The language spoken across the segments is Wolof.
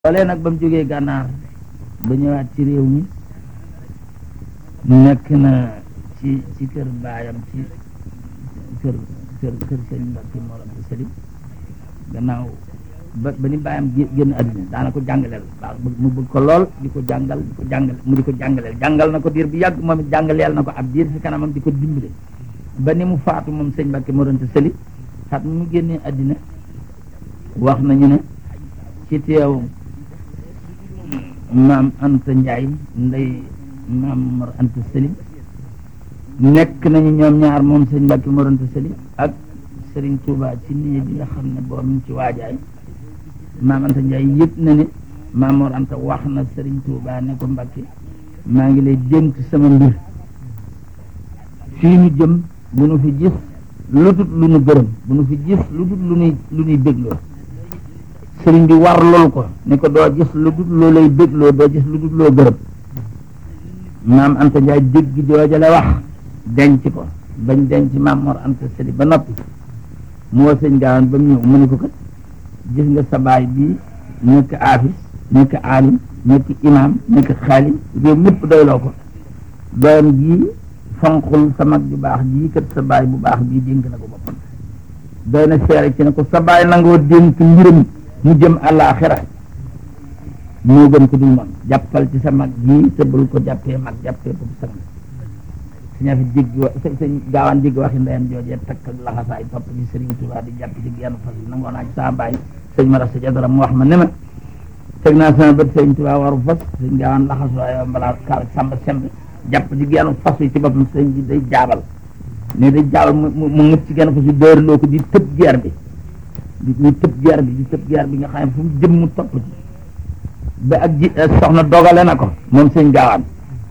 loolee nag ba mu jógee gànnaar ba ñëwaat ci réew mi nekk na ci ci kër baayam ci kër kër kër sëñ Mbacke Mor Anta Sali gannaaw ba ba ni baayam génn àddina daana ko jàngaleel waaw mu bëgg ko lool di ko jàngal di ko jàngal mu di ko jàngaleel jàngal na ko diir bi yàgg moom it jàngaleel na ko ab diir fi kanamam di ko dimbale ba ni mu faatu moom sëñ Mbacke Mor Anta Sali xat mu génnee àddina wax nañu ne ci teew maam Anta Ndiaye nday maam Mor Anta Sali nekk nañu ñoom ñaar moom sëñ Mbacke Mor Anta Sali ak Serigne Touba ci nii bi nga xam ne boobu mu ci waajaay maam Anta Ndiaye yëg na ne maam Mor Anta wax na Serigne Touba ne ko Mbacke maa ngi lay dénk sama mbir fii nu jëm bu nu fi gis lu dul lu nu gërëm bu nu fi gis lu dul lu nuy lu nuy bégloo sëriñ bi war lool ko ni ko doo gis lu dul loo lay bégloo doo gis lu dul loo gërëm maam Anta Ndiaye dégg joojale wax denc ko bañ denc maam Mor Anta Sali ba noppi mu woo sëñ gaawan ba mu ñëw mu ne ko kat gis nga sa baay bii nekk aafis nekk aalim nekk imaam nekk xaalim réew ñëpp doyloo ko doyam jii fonqul sa mag ju baax jii kat sa baay bu baax bii dénk na ko boppam doy na seere ci ne ko sa baay nangoo dénk mbiram mu jëm àllaaxira moo gën ko dul moom jàppal ci sa mag jii te bul ko jàppee mag jàppee ko sang su ñaa fi jéggi wa sëñ gaawaan jéggi waxi ndeyam joojee takk ak laxasaay topp ci Sëriñ Tuubaa di jàpp ci genn fas yi nangoo naa ci saa baay sëñ ma rasa jadara mu wax ma ne ma teg naa sama bët Sëriñ Tuubaa waru fas sëñ gaawaan laxas waaye balaa kaal samba semb jàpp ci genn fas yi ci boppam sëñ bi day jaabal ne day jaabal mu mu ngëp ci genn fas yi dóorloo ko di tëb geer bi di di tëb geer bi di tëb geer bi nga xam ne fu mu jëm mu topp ci ba ak ji soxna dogale na ko moom sëñ gaawaan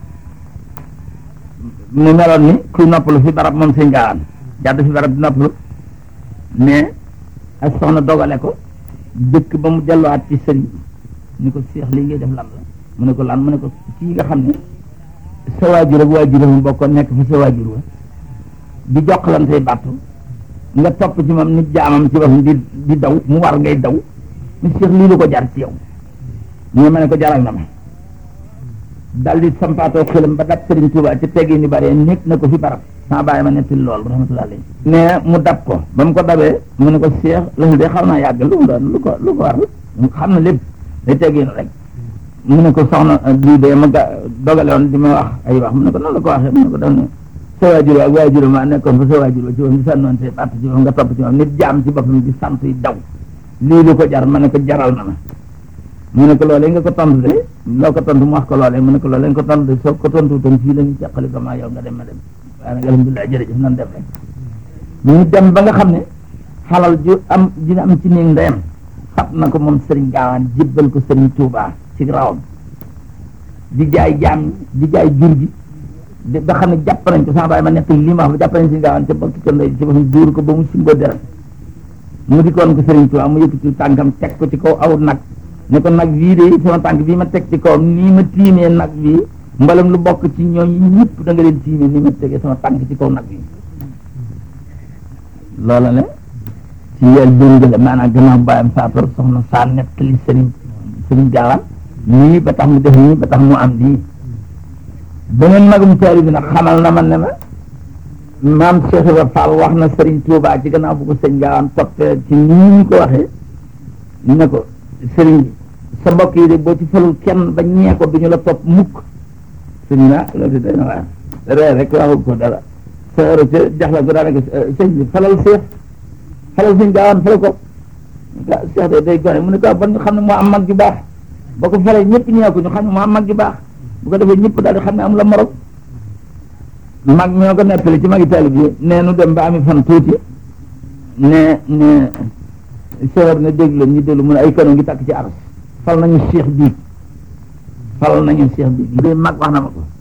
mu meloon ni kuy noppalu fi barab moom sëñ gaawaan jàdd fi barab di noppalu mais ak soxna dogale ko dëkk ba mu delluwaat ci sëriñ ni ko seex lii ngay def lan la mu ne ko lan mu ne ko kii nga xam ne sa waajur ak waajur mu bokkoon nekk fi sa waajur wa di jokkalantey battu nga topp ci moom nit jaamam ci boppam di di daw mu war ngay daw mu seex lii lu ko jar ci yow ñu ma ne ko jaral na ma dal di sampaatoo xelam ba dab Sëriñ Tuuba ci teggi ni bare nekk na ko fi barab sama bàyyi ma netti lool rahmatullah alayhi ne mu dab ko ba mu ko dabee mu ne ko seex loolu de xaw naa yàgg lu mu doon lu ko lu ko war xam na lépp day tegginu rek mu ne ko soxna bii de ma ga dogale woon di ma wax ay wax mu ne ko noonu la ko waxee mu ne ko daf ne sa waajur ak waajur ma nekkoon fa sa waajur ci moom di sànnoon te batt ci moom nga topp ci moom nit jaam ci boppam di sant yi daw lii lu ko jar ma ne ko jaral na ma mu ne ko loolee nga ko tontu de loo ko tontu mu wax ko loolee mu ne ko loolee nga ko tontu de soo ko tontu tam fii la ñu ceqali ko maa yow nga dem ma dem waaye nag alhamdulilah jërëjëf nan def rek ñu dem ba nga xam ne xalal ju am ji nga am ci néeg ndeyam xat na ko moom sëriñ gaawaan jébbal ko sëriñ Tuubaa ci rawam di jaay jaam di jaay jur gi ba xam ne jàpp nañ ko sama baay ma nekk lii ma wax ba jàpp nañ sëriñ gaawaan ca bokk ca ndey ci boppam duur ko ba mu simboo deret mu di koon ko sëriñ Tuubaa mu yëkkati tànkam teg ko ci kaw aw nag ne ko nag bii de sama tànk bii ma teg ci kawam nii ma tiimee nag bii mbalam lu bokk ci ñooñu ñëpp da nga leen tiimee nii ma tegee sama tànk ci kaw nag bii loola ne ci yel déngale maanaam gannaaw bàyyam faatoor soxna saa nettali sëriñ sëriñ gaawaan nii ba tax mu def nii ba tax mu am lii beneen magum taari bi nag xamal na ma ne ma maam Cheikh Ibra Fall wax na sëriñ Tuubaa ci gannaaw bu ko sëñ gaawaan toppee ci nii ñu ko waxee ne ko sëriñ bi sa mbokk yi de boo ci falul kenn ba ñee ko duñu la topp mukk sëriñ na loolu day na waar ree rek waxul ko dara sa ero ca jaxla ko daanaka sëñ bi falal seex falal sëñ gaawaan falal ko seex de day gone mu ne ko ba ñu xam ne moo am mag ju baax boo ko falee ñëpp ñee ko ñu xam ne moo am mag ju baax bu ko defee ñëpp daal di xam ne am la morom mag mi ñoo ko nettali ci magi taalib yi nee nu dem ba ami fan tuuti ne ne sewar ne déglu ñu déglu mu ne ay kano ngi takk ci aras fal nañu seex bii fal nañu seex bii li mag wax na ma ko